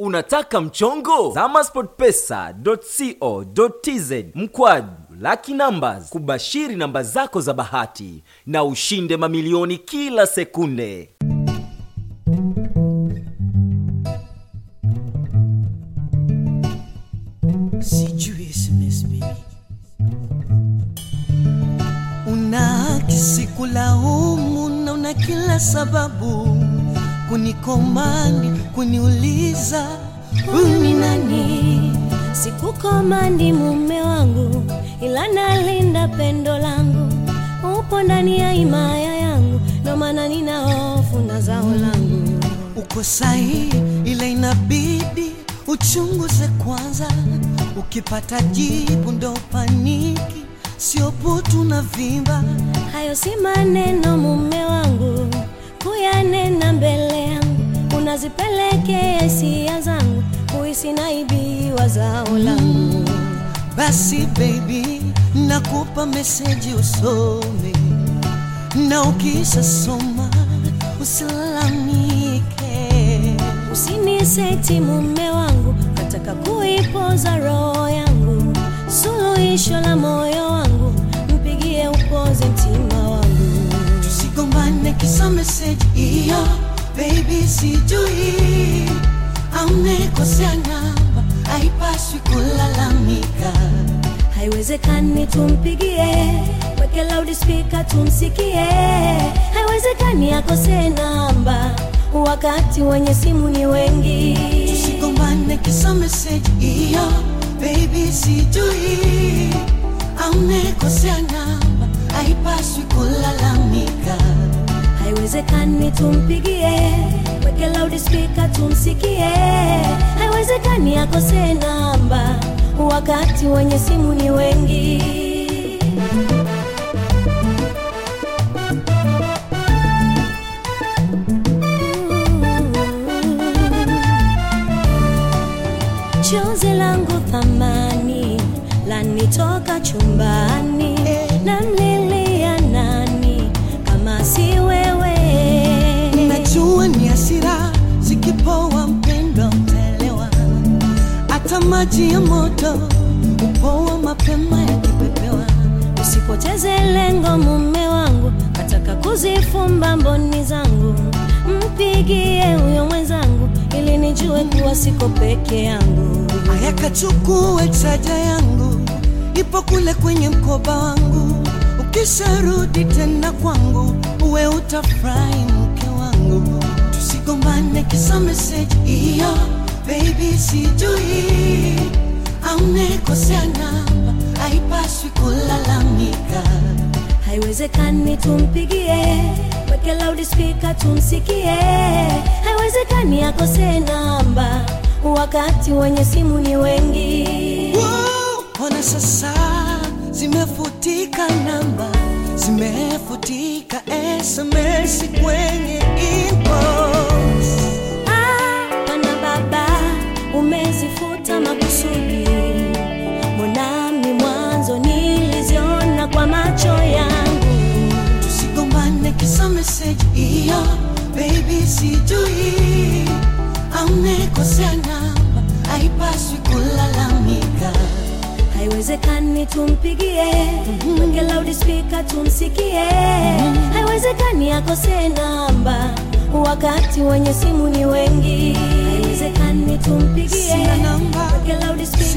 Unataka mchongo? Zama sportpesa.co.tz mkwaju Lucky Numbers kubashiri namba zako za bahati na ushinde mamilioni kila sekunde. sijui SMS baby. Una kisikulaumu na una kila sababu kunikomandi kuniuliza Uni nani? Sikukomandi mume wangu, ila nalinda pendo langu. Upo ndani ya himaya yangu, ndo maana nina hofu na zao langu. uko sahi, ila inabidi uchunguze kwanza. Ukipata jibu ndo paniki, sio putu na vimba. Hayo si maneno mume wangu, kuyanena mbele yangu, unazipelekea hisia zangu, kuhisi naibiwa zao langu. Basi baby, nakupa meseji usome, na ukisha soma usilalamike. Usiniseti mume wangu, nataka kuipoza roho yangu, suluhisho la moyo wangu, mpigie upoze mtima wangu. Tusigombane kisa meseji hiyo, baby, sijui amekosea namba, haipaswi kulalamika. Haiwezekani tumpigie, weke loudspeaker tumsikie. Haiwezekani akose namba, wakati wenye simu ni wengi. Tusigombane kisa meseji hiyo, baby, sijui amekosea namba, haipaswi kulalamika. Haiwezekani tumpigie, weke loudspeaker tumsikie. Haiwezekani akose namba, wakati wenye simu ni wengi. Chozi langu thamani lanitoka chumbani, namlilia nani kama si wewe? Najua ni hasira zikipoa, mpendwa, utaelewa. Hata maji ya moto upoa mapema yakipepewa. Usipoteze lengo mume wangu, nataka kuzifumba mboni zangu, mpigie huyo mwenzangu ili nijue kuwa siko peke yangu. Aya, kachukue chaja yangu, ipo kule kwenye mkoba wangu. Ukisharudi tena kwangu, uwe utafurahi mke wangu. Tusigombane kisa meseji hiyo, baby, sijui amekosea namba, haipaswi kulalamika. Haiwezekani tumpigie, weke loudspeaker tumsikie. Haiwezekani akose namba, wakati wenye simu ni wengi. Wow, Ona sasa zimefutika namba, zimefutika SMS kwenye inbox. Hapana baba, umezifuta makusudi. Mbonami mwanzo niliziona kwa macho yangu. Tusigombane kisa meseji hiyo, baby, sijui amekosea namba, haipaswi kulalamika. Haiwezekani tumpigie, weke loudspeaker tumsikie. Haiwezekani akose namba, wakati wenye simu ni wengi. Haiwezekani tumpigie, Sina namba. weke loudspeaker